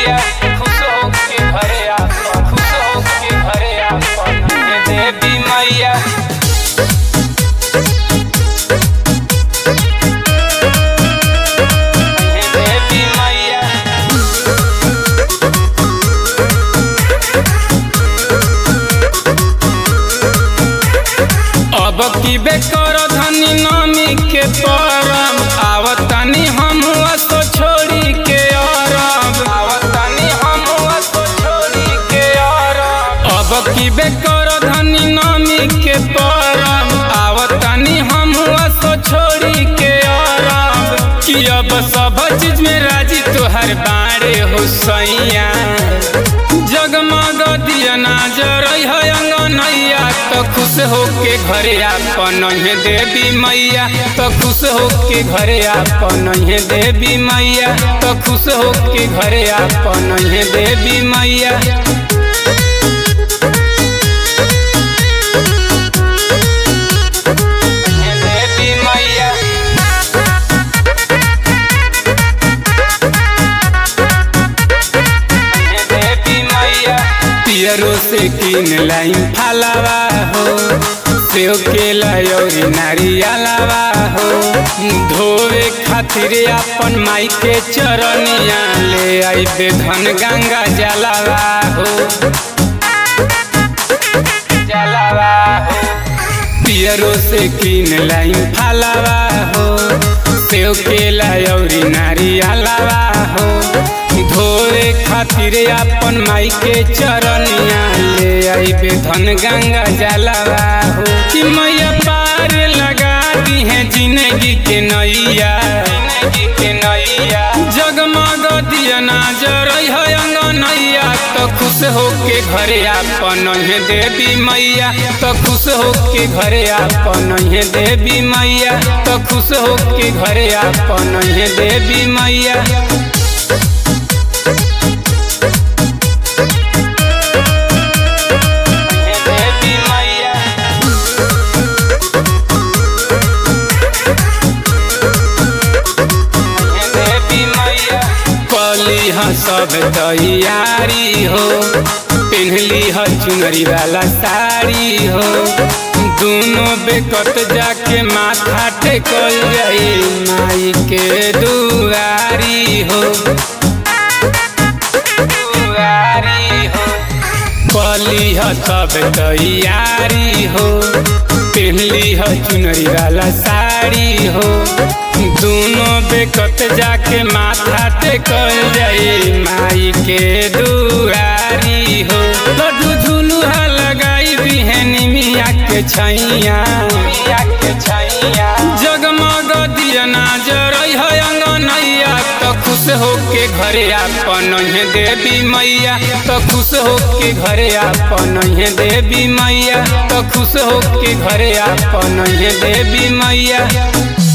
मैया खुश हो के घरे आपन खुश हो के घरे आपन हे देवी मैया हे देवी मैया अब की बेकर धनी नमी के परम आवतानी हम तो छोड़ी के अरब आवतानी हम तो छोड़ी के अरब अब की बेकर धनी नमी के परम आवतानी हम तो छोड़ी के अरब कि अब सब चीज में राजी तोहर बाड़े हो सैया जगमग दिया ना जरई है अंगनैया तो खुश हो के घरे आपन हे देवी मैया तो खुश हो के घरे आपन हे देवी मैया तो खुश हो के घरे आपन हे देवी मैया हे देवी मैया देवी मैया पियरो से किन लाइन फलावा हो सेव के लयोरी नारियलावा हो धोवे खातिर अपन माई के चरनिया ले आई बे धन गंगा जलावा हो जलावा हो पियरो से किन लाइन फलावा हो सेव के लयोरी नारियलावा हो धोए खातिर अपन माई के चरनिया ले आइबे धन गंगा जलावा हो कि मैया पार लगा दी है जिंदगी के नैया जिंदगी के नैया जगमग दिया ना जरई है अंगनैया तो खुश हो के घरे आपन हे देवी मैया तो खुश हो के घरे आपन हे देवी मैया तो खुश हो के घरे आपन हे देवी मैया हे देवी मैया हे देवी मैया कली ह सब तैयारी हो पिन्हली ह चुनरी वाला साड़ी हो दोनों बेकत जाके माथा टेकल जाई माई के दुआरी हो दुआरी हो कली ह सब तैयारी हो पहनली ह चुनरी वाला साड़ी हो दोनों बेकत जाके माथा टेकल जाई माई के दुआरी हो लड्डू झुलुहा लगाई बिहनी मिया के छैया मिया के छैया जगमग दिया ना जरई है अंगनैया तो खुश हो के घरे आपन हे देवी मैया तो खुश हो के घरे आपन हे देवी मैया तो खुश हो के घरे आपन हे देवी मैया